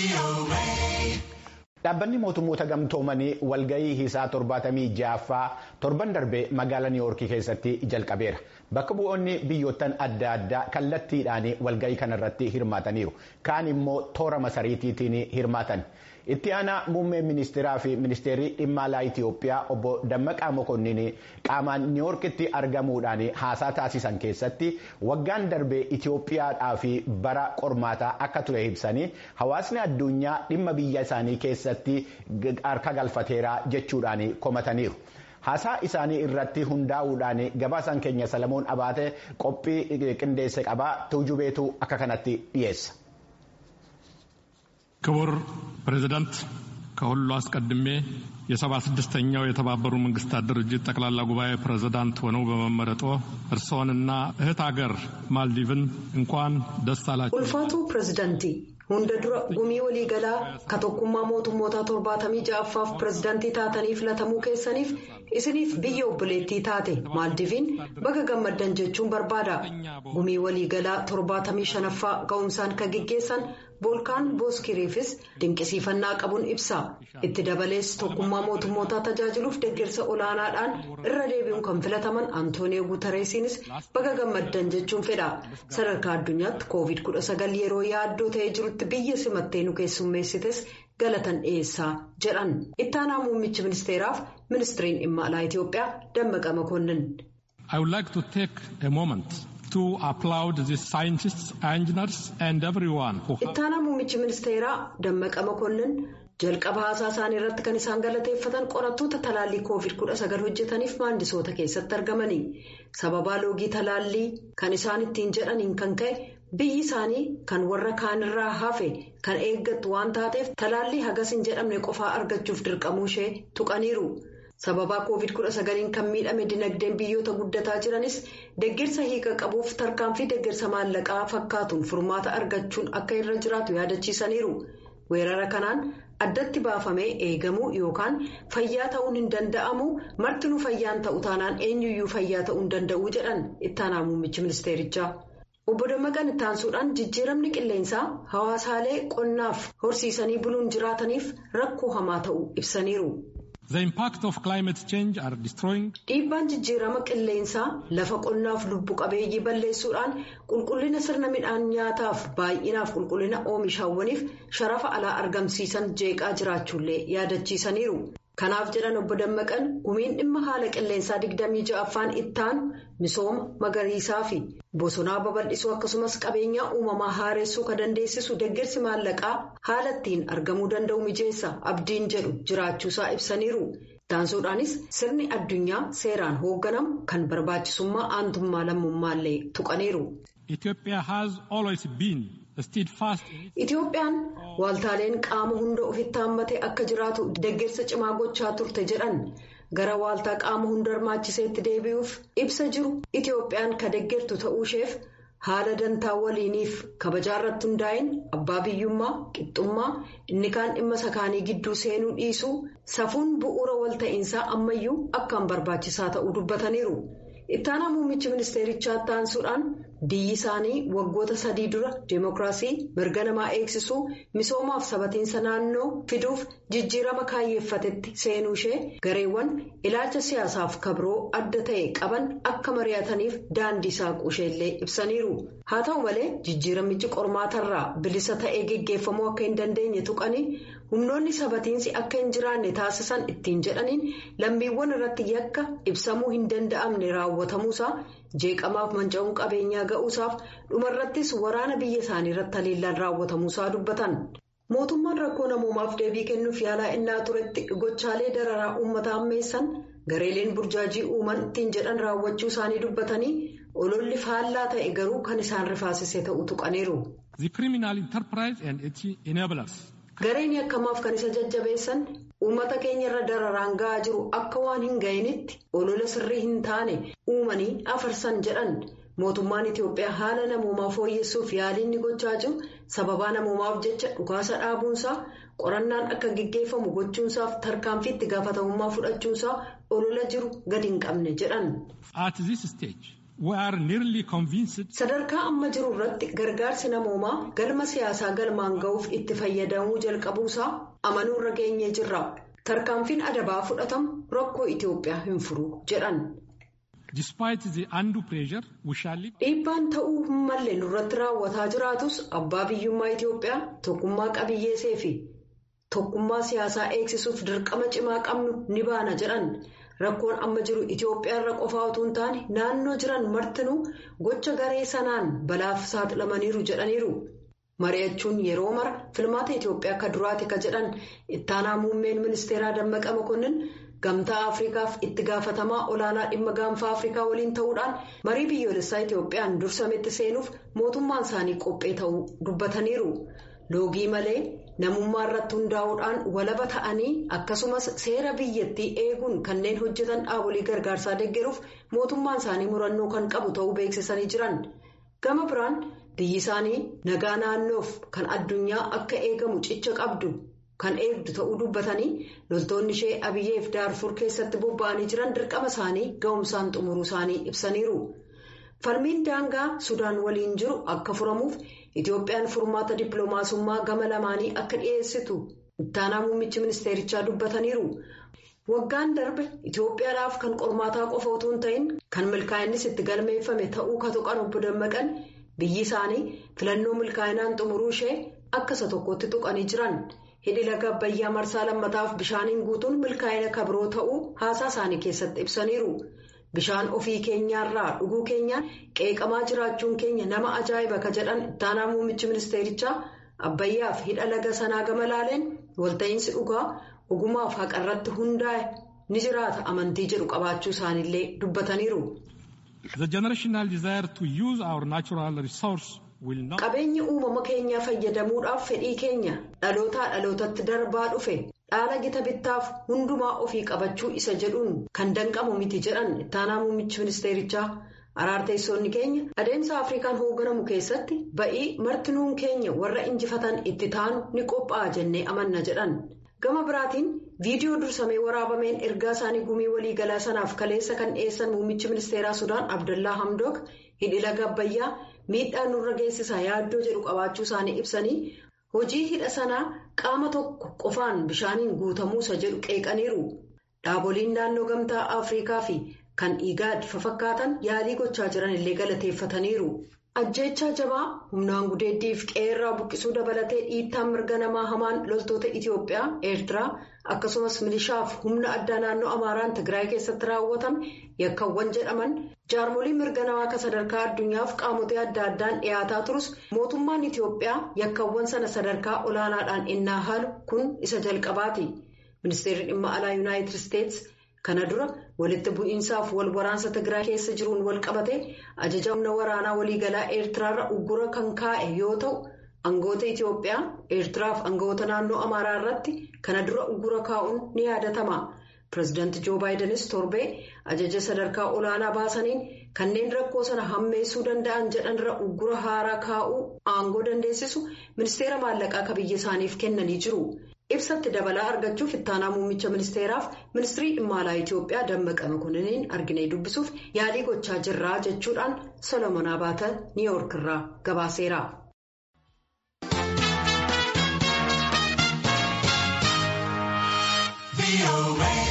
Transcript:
Dhaabbanni mootummoota gamtoomanii walgahii isaa torbaatamii ja'affaa torban darbee magaalaa niiwoorkii keessatti jalqabeera. Bakka bu'oonni biyyoottan adda addaa kallattiidhaan walgahii kanarratti hirmaataniiru. Kaan immoo toora masariitiitiin hirmaatan. Itti aanaa muummee ministeeraa fi ministeerri dhimma alaa Itoophiyaa obbo Dammaqaa Mokonnin qaamaan niiwoorkitti argamuudhaan haasaa taasisan keessatti waggaan darbee Itoophiyaadhaa fi bara qormaataa akka ture ibsanii hawaasni addunyaa dhimma biyya isaanii keessatti harka galfateera jechuudhaan komataniiru. Haasaa isaanii irratti hundaa'uudhaan gabaasaan keenya Salamoon Abaate qophii qindeesse qabaa tuujubeetu akka kanatti dhiyeessa. ክቡር ፕሬዝዳንት ከሁሉ አስቀድሜ የሰባ ስድስተኛው የተባበሩ መንግስታት ድርጅት ጠቅላላ ጉባኤ ፕሬዝዳንት ሆነው በመመረጦ እርስዎንና እህት ሀገር ማልዲቭን እንኳን ደስ አላችሁ። ኡልፋቱ ፕሬዝዳንቲ hunda dura gumii waliigalaa ka tokkummaa mootummootaa torbaatamii ja'affaaf pirezidaantii taatanii filatamuu keessaniif isiniif biyya obboleettii taate maaldiviin baga gammaddan jechuun barbaada gumii waliigalaa torbaatamii shanaffaa ga'umsaan ka gaggeessan boolkaan booskiriifis dinqisiifannaa qabuun ibsa itti dabalees tokkummaa mootummootaa tajaajiluuf deeggarsa olaanaadhaan irra deebi'uun kan filataman antooniyoo guutareesiinis baga gammaddan jechuun fedha sadarkaa addunyaatti koovid 19 yeroo yaaddoo ta'ee jirutti. biyya simattee nu keessummeessites galatan dhiyeessaa jedhan ittaanaa muummichi ministeeraaf ministiriin dhimma alaa Itoophiyaa Dammaqa Makonnin. I would like to take a moment to applaud the scientists, engineers and everyone who. Ittaanaa muummichi ministeeraa Dammaqa Makonnin jalqaba haasaa isaanii irratti kan isaan galateeffatan qorattoota talaallii koovid 19 hojjetaniif maandisoota keessatti argamanii sababaa loogii talaallii kan isaan ittiin jedhaniin kan ka'e. biyyi isaanii kan warra kaanirraa hafe kan eeggattu waan taateef talaallii hagas hin jedhamne qofaa argachuuf dirqamuu ishee tuqaniiru sababaa koovid 19 kan miidhame dinagdeen biyyoota guddataa jiranis deeggarsa hiika qabuuf tarkaanfii deeggarsa maallaqaa fakkaatuun furmaata argachuun akka irra jiraatu yaadachiisaniiru weerara kanaan addatti baafamee eegamuu yookaan fayyaa ta'uun hin danda'amu martinuu fayyaan ta'u taanaan eenyuyyuu fayyaa ta'uu hin danda'u jedhan ittaanaa muummichi ministeerichaa. Obbo Dammaqaan ittaansuudhaan jijjiiramni qilleensaa hawaasaalee qonnaaf horsiisanii buluun jiraataniif rakkoo hamaa ta'uu ibsaniiru. Dhiibbaan jijjiirama qilleensaa lafa qonnaaf lubbu qabeeyyii balleessuudhaan qulqullina sirna midhaan nyaataaf baay'inaaf qulqullina oomishaawwaniif sharafa alaa argamsiisan jeeqaa jiraachuullee yaadachiisaniiru. Kanaaf jedhan obbo Dammaqan gumiin dhimma haala qilleensaa 26ffaan ittaanu misooma magariisaa fi bosonaa babal'isuu akkasumas qabeenyaa uumamaa haareessuu kan dandeessisu deeggarsi maallaqaa haala ittiin argamuu danda'u mijeessa abdiin jedhu jiraachuusaa ibsaniiru. Taansuudhaanis sirni addunyaa seeraan hoogganamu kan barbaachisummaa aantummaa lammummaallee tuqaniiru. Itoophiyaan waaltaaleen qaama hunda ofitti hammatee akka jiraatu deeggarsa cimaa gochaa turte jedhan gara waaltaa qaama hunda hirmaachiseetti deebi'uuf ibsa jiru Itoophiyaan ka deeggartu ta'uu isheef haala dantaa waliiniif kabajaa irratti hundaa'in abbaa biyyummaa qixxummaa inni kaan dhimma sakaanii gidduu seenuu dhiisuu safuun bu'uura walta'iinsaa ammayyuu akkaan barbaachisaa ta'uu dubbataniiru. ittaanaa muummichi ministeerichaa taansuudhaan biyyi isaanii waggoota sadii dura deemokiraasii mirga namaa eegsisuu misoomaaf sabatiinsa naannoo fiduuf jijjiirama kaayyeeffatetti seenuu ishee gareewwan ilaalcha siyaasaaf kabroo adda ta'e qaban akka mari'ataniif daandii saaquu isheellee ibsaniiru haa ta'u malee jijjiiramichi qormaatarraa bilisa ta'ee geggeeffamuu akka hin dandeenye tuqanii humnoonni sabatiinsi akka hin jiraanne taasisan ittiin jedhaniin lammiiwwan irratti yakka ibsamuu hin danda'amne raawwatamuusaa jeeqamaaf manca'uun qabeenyaa ga'uusaaf dhumarrattis waraana biyya isaanii irratti haleellaan raawwatamuusaa dubbatan. mootummaan rakkoo namoomaaf deebii kennuuf yaalaa innaa turetti gochaalee dararaa uummata ammeessan gareeleen burjaajii uuman ittiin jedhan raawwachuu isaanii dubbatanii ololli faallaa ta'e garuu kan isaan rifaasise ta'uu tuqaniiru. gareen akkamaaf kan isa jajjabeessan uummata keenya irra dararaan ga'aa jiru akka waan hin ga'initti olola sirrii hin taane uumanii afarsan jedhan mootummaan itiyoophiyaa haala namoomaa fooyyessuuf yaalii inni gochaa jiru sababaa namoomaaf jecha dhukaasa dhaabuunsaa qorannaan akka gaggeeffamu gochuunsaaf tarkaanfii itti gaafatamummaa fudhachuunsaa olola jiru gadi hin qabne jedhan. Sadarkaa amma jiru irratti gargaarsi namoomaa galma siyaasaa galmaan ga'uuf itti fayyadamuu jalqabuusaa amanuurra geenyee jirra. Tarkaanfiin adabaa fudhatamu rakkoo Itoophiyaa hin furu jedhan. Dhiibbaan ta'uu hin malle nurratti raawwataa jiraatus abbaa biyyummaa Itoophiyaa tokkummaa qabiyyeesee fi tokkummaa siyaasaa eegsisuuf dirqama cimaa qabnu ni baana jedhan. Rakkoon amma jiru Itoophiyaa irra qofaa utuu hin taane naannoo jiran martinuu gocha garee sanaan balaaf saaxilamaniiru jedhaniiru. Mari'achuun yeroo mara filmaata Itoophiyaa akka duraati ka jedhan ittaanaa muummeen ministeeraa Dammaqa Mokonnin gamtaa Afrikaaf itti gaafatamaa olaanaa dhimma gaanfaa Afrikaa waliin ta'uudhaan marii biyyoolessaa Itoophiyaan dursametti seenuuf mootummaan isaanii qophee ta'uu dubbataniiru. Loogii malee namummaa irratti hundaa'uudhaan walaba ta'anii akkasumas seera biyyattii eeguun kanneen hojjetan dhaabolee gargaarsaa deeggaruuf mootummaan isaanii murannoo kan qabu ta'uu beeksisanii jiran. Gama biraan biyyi isaanii nagaa naannoof kan addunyaa akka eegamu cicha qabdu kan eegdu ta'uu dubbatanii loltoonni ishee abiyyeef daarfur keessatti bobba'anii jiran dirqama isaanii ga'umsaan xumuruu isaanii ibsaniiru. Falmiin daangaa Sudaan waliin jiru akka furamuuf Itoophiyaan furmaata dippiloomaasummaa gama lamaanii akka dhiyeessitu ittaanaa muummichi ministeerichaa dubbataniiru. Waggaan darbe Itoophiyaadhaaf kan qormaataa qofa utuu hin ta'in kan milkaa'innis itti galmeeffame ta'uu ka tuqan obbo Dammaqan biyyi isaanii filannoo milkaa'inaan xumuruu ishee akka isa tokkotti tuqanii jiran. Hidhi laga Abbayyaa marsaa lammataaf bishaaniin guutuun milkaa'ina kabiroo ta'uu haasaa isaanii keessatti ibsaniiru. Bishaan ofii keenyaarraa dhuguu keenyaan qeeqamaa jiraachuun keenya nama ajaa'iba ka jedhan ittaanaa muummichi ministeerichaa Abbayyaaf hidha laga sanaa gama laaleen walta'iinsi dhugaa ogumaaf haqarratti hundaa'e ni jiraata amantii jedhu qabaachuu isaaniillee dubbataniiru. Qabeenya uumama keenyaa fayyadamuudhaaf fedhii keenya dhalootaa dhalootatti darbaa dhufe. dhaala gita bittaaf hundumaa ofii qabachuu isa jedhuun kan danqamu miti jedhan ittaanaa muummichi ministeerichaa araarteessoonni keenya adeemsa afrikaan hoogganamu keessatti ba'ii martinuun keenya warra injifatan itti taanu ni qophaa'a jennee amanna jedhan gama biraatiin viidiyoo dursamee waraabameen ergaa isaanii gumii waliigalaa sanaaf kaleessa kan dhiyeessan muummichi ministeeraa sudaan abdallaa hamdook hidhi laga abbayyaa miidhaa nurra geessisaa yaaddoo jedhu qabaachuu isaanii ibsanii. Hojii hidha sanaa qaama tokko qofaan bishaaniin guutamuusa jedhu qeeqaniiru. Dhaaboliin naannoo gamtaa Afrikaa fi kan Igaad fafakkaatan yaalii gochaa jiran illee galateeffataniiru. Ajjeechaa jabaa humnaan gudeeddiif qeerraa buqqisuu dabalatee dhiittaan mirga namaa hamaan loltoota Itoophiyaa, Eertiraa akkasumas milishaaf humna addaa naannoo Amaaraan Tigraay keessatti raawwatame yakkawwan jedhaman jaarmoliin mirga namaa akka sadarkaa addunyaaf qaamotee adda addaan dhiyaataa turus mootummaan Itoophiyaa yakkawwan sana sadarkaa olaanaadhaan innaa haalu kun isa jalqabaati. Ministeerri dhimma alaa Yuunaayitid Isteets kana dura walitti bu'iinsaaf wal waraansa Tigraay keessa jiruun wal qabate ajaja humna waraanaa waliigalaa Eertiraarra uggura kan kaa'e yoo ta'u aangoota Itoophiyaa Eertiraaf aangoota naannoo Amaaraa irratti kana dura uggura kaa'uun ni yaadatama. Pireezidaanti Joo Baayidenis torbee ajaja sadarkaa olaanaa baasaniin kanneen rakkoo sana hammeessuu danda'an jedhanirra uggura haaraa kaa'uu aangoo dandeessisu ministeera maallaqaa akka biyya isaaniif kennanii jiru. Ibsatti dabalaa argachuuf ittaanaa muummicha ministeeraaf ministirii dhimma alaa Itoophiyaa Dammaqa Mokonniin arginee dubbisuuf yaalii gochaa jirraa jechuudhaan Solomoon Abaata Niiyoork irraa gabaaseera. away.